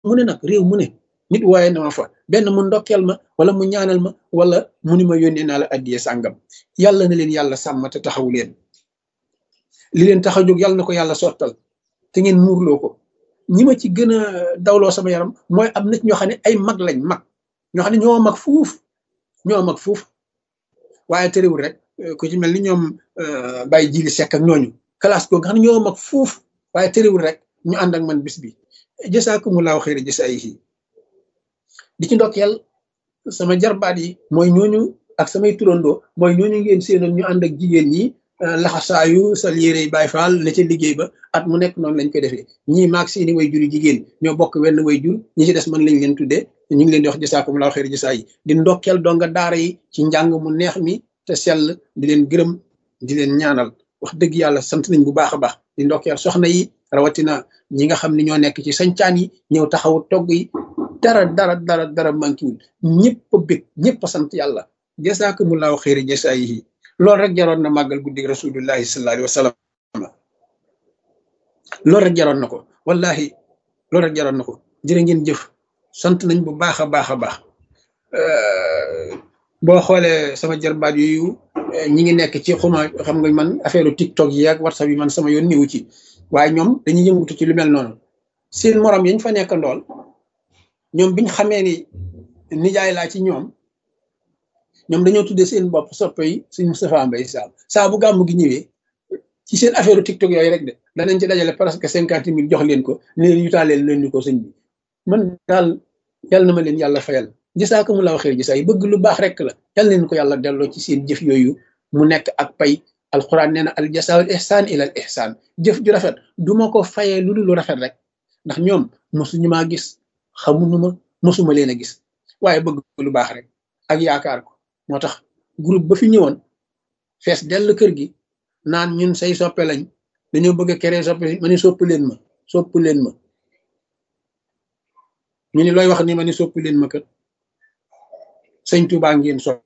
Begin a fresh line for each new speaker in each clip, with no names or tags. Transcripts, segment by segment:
mu ne nag réew mu ne nit waaye na ma fa benn mu ndokkeel ma wala mu ñaanal ma wala mu ni ma yónnee naa la addiye sàngam yàlla na leen yàlla sàmm te taxaw leen li leen tax a jóg yàlla na ko yàlla sottal te ngeen muurloo ko ñi ma ci gën a dawloo sama yaram mooy am nit ñoo xam ne ay mag lañ mag ñoo xam ne ñoo mag fuuf ñoo mag fuuf waaye terewul rek ku ci mel ni ñoom bàyyi jili sekk ak ñooñu classe googu nga xam ne ñoo mag fuuf waaye terewul rek ñu ànd ak man bis bi jasaakumulaahu xayra jasaayihi di ci ndokkeel sama jarbaat yi mooy ñooñu ak samay turandoo mooy ñooñu ngeen séenoon ñu ànd ak jigéen ñi laxasaayu sal yére yi Baay Faal ne ca liggéey ba at mu nekk noonu lañ koy defee ñii maag seeni way juri jigéen ñoo bokk wenn way jur ñi ci des man lañ leen tuddee ñu ngi leen di wax jasaakumulaahu xayra jasaa yi di ndokkeel donga daara yi ci njàng mu neex mi te sell di leen gërëm di leen ñaanal wax dëgg yàlla sant nañ bu baax a baax di ndokkeel soxna yi rawatina ñi nga xam ne ñoo nekk ci sañcaan yi ñëw taxawu togg yi dara dara dara dara mankiwul ñëpp a bég ñëpp a sant yàlla jasaakumulaahu xayra jasaa yi loolu rek jaroon na màggal guddi rasulullahi sallallahu alayhi wa sallam loolu rek jaroon na ko wallahi loolu rek jaroon na ko jërë ngeen jëf sant nañ bu baax a baax a baax boo xoolee sama jarbaat yooyu ñi ngi nekk ci xuma xam nga man affaire tiktok yi ak whatsapp yi man sama yoon niwu ci waaye ñoom dañuy yëngutu ci lu mel noonu seen morom yañ fa nekk ndool ñoom biñ xamee ni nijaay laa ci ñoom ñoom dañoo tuddee seen bopp soppe yi suñ Moustapha Mbaye Sall saa bu gàmm gi ñëwee ci seen affaire tiktok yooyu rek de danañ ci dajale presque cinquante mille jox leen ko ne leen yutaaleel leen ñu ko sëñ bi man daal yàlla na ma leen yàlla fayal gisaa mu la waxee gisaa yi bëgg lu baax rek la yàlla leen ko yàlla delloo ci seen jëf yooyu mu nekk ak pay alquran nee na al jasaawul ihsaan ila al ihsaan jëf ju rafet du ma ko fayee lu dul lu rafet rek ndax ñoom mosuñu maa gis xamuñu ma mosuma leen a gis waaye bëgg lu baax rek ak yaakaar ko moo tax groupe ba fi ñëwoon fees dell kër gi naan ñun say soppe lañ dañoo bëgg a keree soppe ma ni sopp leen ma sopp leen ma ñu ni looy wax ni ma ni sopp leen ma kër sëñ Tuubaa ngeen sopp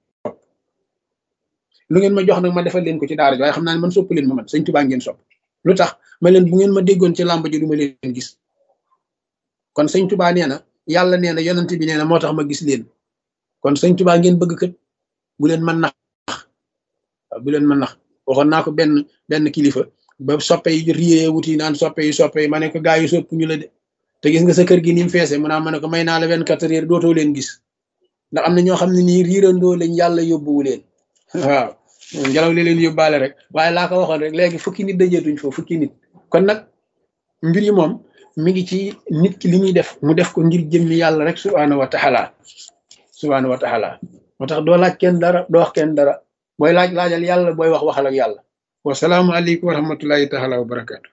lu ngeen ma jox nag ma defal leen ko ci daara ji waaye xam naa ne man sopp leen ma man sëñ Tuubaa ngeen sopp lu tax ma leen bu ngeen ma déggoon ci làmb ji du ma leen gis kon sëñ Tuubaa nee na yàlla nee na yonent bi nee na moo tax ma gis leen kon sëñ Tuubaa ngeen bëgg kët bu leen mën nax bu leen mën nax waxoon naa ko benn benn kilifa ba soppe yi riyee wuti naan soppe yi soppe yi ma ne ko gaa yi sopp ñu la de te gis nga sa kër gi ni mu feese mu naa ma ne ko may naa la vingt quatre heures dootoo leen gis ndax am na ñoo xam ne nii riirandoo lañ yàlla yóbbuwu leen waaw ngelaw li leen yóbbaale rek waaye laa ko waxoon rek léegi fukki nit dajeetuñ foofu fukki nit kon nag mbir yi moom mi ngi ci nit ki li muy def mu def ko ngir jëmmi yàlla rek subhaanahu wa taala subhaanahu wa taala moo tax doo laaj kenn dara doo wax kenn dara booy laaj laajal yàlla booy wax waxal ak yàlla wasalaamu aleykum wa rahmatullahi taala wa barakaatu